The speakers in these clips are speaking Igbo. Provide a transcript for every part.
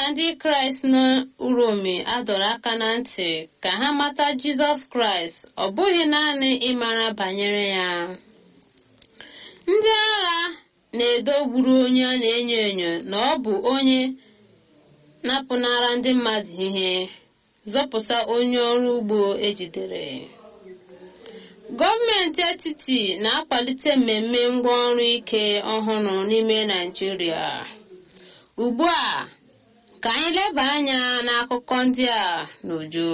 ndị kraịst n'uromi adọrọ aka na ntị ka ha mata jizọs kraịst ọ bụghị naanị ịmara banyere ya ndị agha na-edogburu onye a na-enyo enyo na ọ bụ onye napụnara ndị mmadụ ihe zọpụta onye ọrụ ugbo ejidere gọọmenti etiti na-akwalite mmemme ngwaọrụ ike ọhụrụ n'ime naijiria ugbu a ka anyị leba anya n'akụkọ ndị a n'uju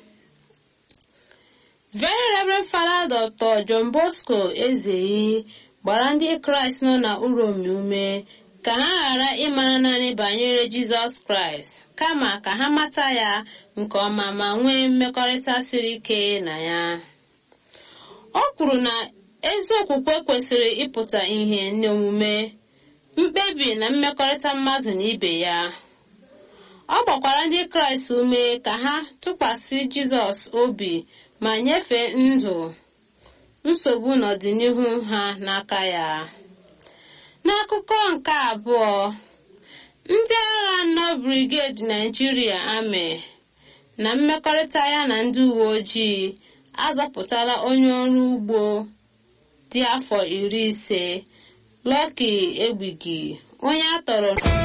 very reverend father dr john bosco ezeyi gbara ndị kraịst nọ na uromi ume ka ha ghara ịmara naanị banyere jizọs kraịst kama ka ha mata ya nke ọma ma nwee mmekọrịta siri ike na ya o kwuru na ezi okwukwe kwesịrị ịpụta ihe n'omume mkpebi na mmekọrịta mmadụ na ibe ya ọ gbakwara ndị kraịst ume ka ha tụkwasị jizọs obi ma nyefee ndụ nsogbu n'ọdịnihu ha n'aka ya n'akụkọ nke abụọ ndị agha nọ brigade naijiria amị na mmekọrịta ya na ndị uwe ojii azọpụtala onye ọrụ ugbo dị afọ iri ise Lucky Egbigi onye a tọrọ